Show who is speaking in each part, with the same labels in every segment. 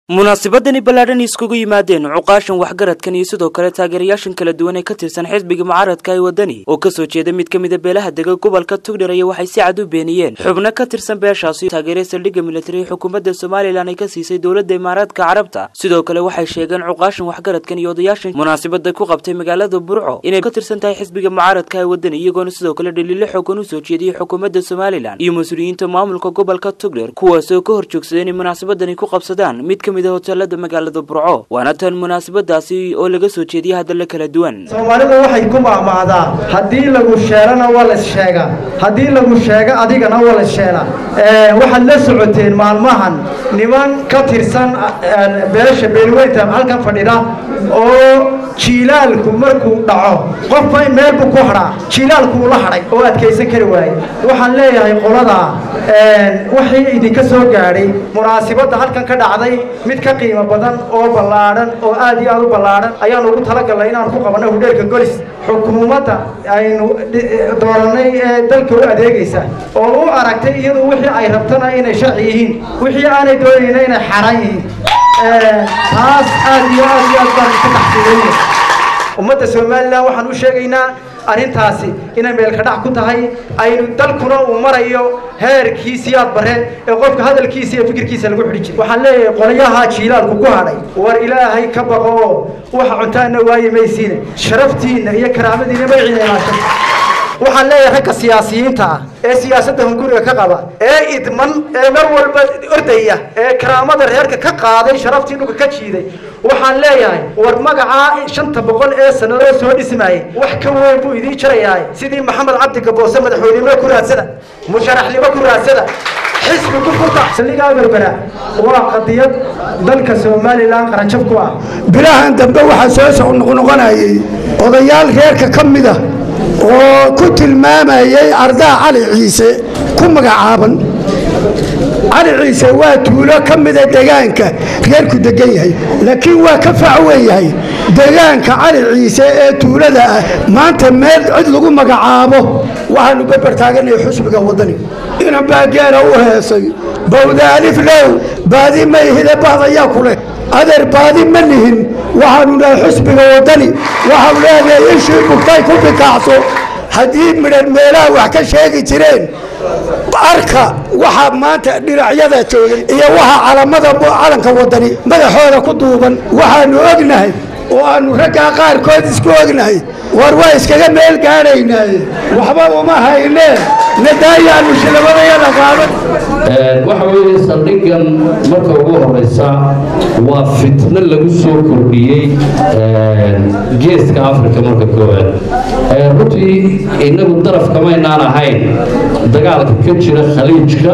Speaker 1: munaasabadani ballaadhan iskugu yimaadeen cuqaashan waxgaradkan iyo sidoo kale taageerayaashan kala duwan ee ka tirsan xisbiga mucaaradka ee wadani oo kasoo jeeda mid ka mida beelaha dega gobolka tugdhar aya waxay si cad u beeniyeen xubno ka tirsan beeshaasi taageeray saldhigga militari ee xukuumadda somalilan ay ka siisay dowladda imaaraadka carabta sidoo kale waxay sheegeen cuqaashan waxgaradkan iyo odayaashan munaasabada ku qabtay magaalada burco inay ka tirsan tahay xisbiga mucaaradka ee wadani iyagoona sidoo kale dhaliilo xoogan usoo jeediyey xukuumadda somalilan iyo mas-uuliyiinta maamulka gobolka tugdher kuwaasoo ka hor joogsaday inay munaasabadani ku qabsadaan mid ka mid hoteelada magaalada burco waana tan munaasabadaasi oo laga soo jeediyay hadalla kala duwan
Speaker 2: soomaalidu waxay ku maamaadaa haddii lagu sheelana waa la issheegaa haddii lagu sheego adigana waa la issheelaa waxaad la socoteen maalmahan niman ka tirsan beesha beelweynta halkan fadhida oo jiilaalku markuu dhaco qofba meel buu ku hadhaa jiilaalku uu la hadhay oo adkaysan kari waaye waxaan leeyahay qoladaa wixii idinka soo gaadhay munaasibadda halkan ka dhacday mid ka qiimo badan oo ballaadhan oo aad iyo aad u ballaadhan ayaan ugu talagalnay inaan ku qabanno hudheerka golis xukuumadda aynu doorannay ee dalka u adeegaysa oo u aragtay iyadu wixii ay rabtana inay sharci yihiin wixii aanay doonayna inay xaaraan yihiin taas aad iyo aad iyo aad baan ka taxsiilayna ummadda somalilan waxaan u sheegaynaa arrintaasi inay meelkadhac ku tahay aynu dalkuna uu marayo heerkiisii aad bare ee qofka hadalkiisa iyo fikirkiisa lagu xidhi jira waxaan leeyahay qolyaha jiilaalku ku hadhay war ilaahay ka baqo oo waxa cuntaana waaye maysiine sharaftiinna iyo karaamadiina magciina ilaashan waxaan leeyahay ragga siyaasiyiinta ah ee siyaasadda hunguriga ka qaba ee idman ee mar walba ordaya ee karaamada reerka ka qaaday sharaftii dhulka ka jiiday waxaan leeyahay war magacaa shanta boqol ee sanadoo soo dhismaayay wax ka weyn buu idiin jarayahay sidii maxamed cabdi gaboose madaxweynenimo ku raadsada musharaxnimo ku raadsada xisbi ku furta saldhigaa berbera waa qadiyad dalka somalilan qaranjab ku ah
Speaker 3: bilahan dambe waxaa soo soqnoqnoqonayay odayaal reerka ka mid ah oo ku tilmaamayay ardaa cali ciise ku magacaaban cali ciise waa tuulo ka mida degaanka reerku degan yahay laakiin waa ka fac weeyahay degaanka cali ciise ee tuulada ah maanta meel cid lagu magacaabo waxaanu berber taaganaya xusbiga wadani inan baa geera u heesay bawdaalif low baadi mayhide bahdayaa ku leh adeer baadi ma nihin waxaanu nahay xusbiga wadani waxau leedahay ishii bugtay ku bikaacso haddii midhan meelaha wax ka sheegi jireen arka waxaa maanta dhinacyada joogay iyo waxa calamada calanka wadani madaxooda ku duuban waxaanu ognahay oo aanu raggaa qaarkood isku ognahay war waa iskaga meel gaadhaynaaye waxba uma hayneen nadaayaanu shilabadayada qaadan
Speaker 4: waxa weeye saldhiggan marka ugu horeysa waa fitno lagu soo kordhiyey geeska africa marka koowaad runtii inagu daraf kamaynaan ahayn dagaalka ka jira khaliijka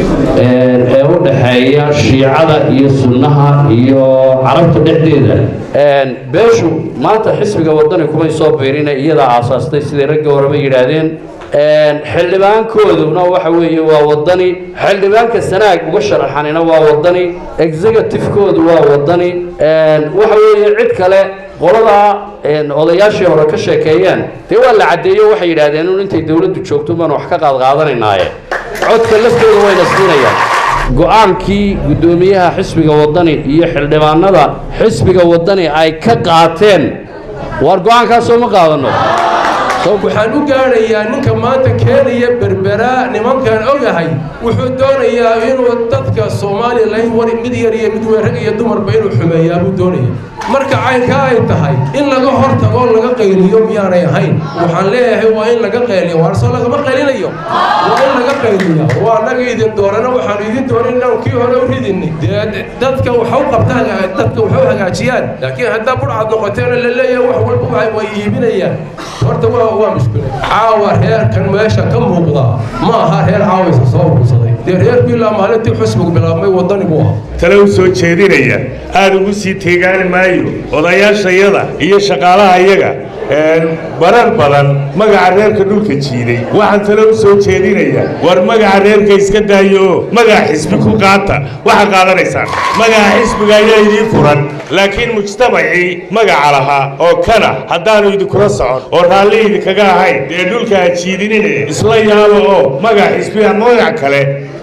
Speaker 4: ee u dhaxeeya shiicada iyo sunnaha iyo carabta dhexdeeda beeshu maanta xisbiga wadani kumay soo biirina iyadaa aasaastay siday ragga horeba yidhaahdeen xildhibaankooduna waxa weeye waa wadani xildhibaanka sanaag uga sharaxanina waa wadani executive-koodu waa wadani waxa weeye cid kale qoladaa odayaashii hore ka sheekeeyeen dee waa la caddeeyo waxay yidhaahdeen un intay dowladdu joogto baan wax ka qaadqaadanaynaye codka laftooda wayna siinayaan go-aankii guddoomiyaha xisbiga wadani iyo xildhibaanada xisbiga wadani ay ka qaateen waar go-aankaasoo ma qaadano
Speaker 5: waxaan u gaadhayaa ninka maanta keenaya berbera nimankan ogahay wuxuu doonayaa inuu dadka somalilan war mid yar iyo mid weyn rag iyo dumarba inuu xumeeyaa buu doonaya marka caynkaa ay tahay in laga hor tago laga qayliyo miyaanay ahayn waxaan leeyahay waa in laga qayliyo waarso lagama qaylinayo waa in laga qayliya waa annaga idin doorana waxaanu idin dooran inaan kii hore u ridini dee dadka waxu qabtaan dadka waxu hagaajiyaan laakiin haddaa budhcad noqoteena la leeyahay wax walba way iibinayaan horta waa waa mushkilad caawa reerkan meesha ka muuqda ma aha reer caawaysa soo urursaday dee reerku ilaa maalintii xusbigu bilaabmay wadani buu ah
Speaker 6: tale u soo jeedinaya aada ugu sii teegaani maayo odayaashayada iyo shaqaalahayaga barar badan magaca reerka dhulka jiiday waxaan tale u soo jeedinaya war magaca reerka iska daayo oo magaca xisbi ku qaata waxaa qaadanaysaan magaca xisbiga ayaa idiin furan laakiin mujtamacii magaca lahaa oo kana haddaanu idinkula socon oo raalli idinkaga ahayn dee dhulka ha jiidinine isla yaabo oo magaca xisbiga magac kale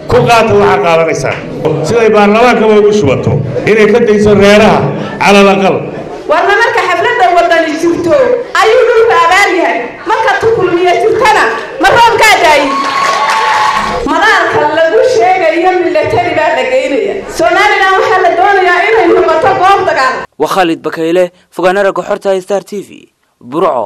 Speaker 6: ku qaata waxaa qaadanaysaan siday baarlamaankaba ugu shubato inay ka dayso reeraha calal aqal
Speaker 7: warna marka xafladda wadani jirto ayuu dhulka abaar yahay marka tukulmiya jirtana ma roobkaa daayi madaalka lagu sheegayo milatari baa la geynaya somalilan waxaa la doonayaa inay noqoto goob dagaal
Speaker 1: waa khaalid bakayle fogaana ragga xorta star t v burco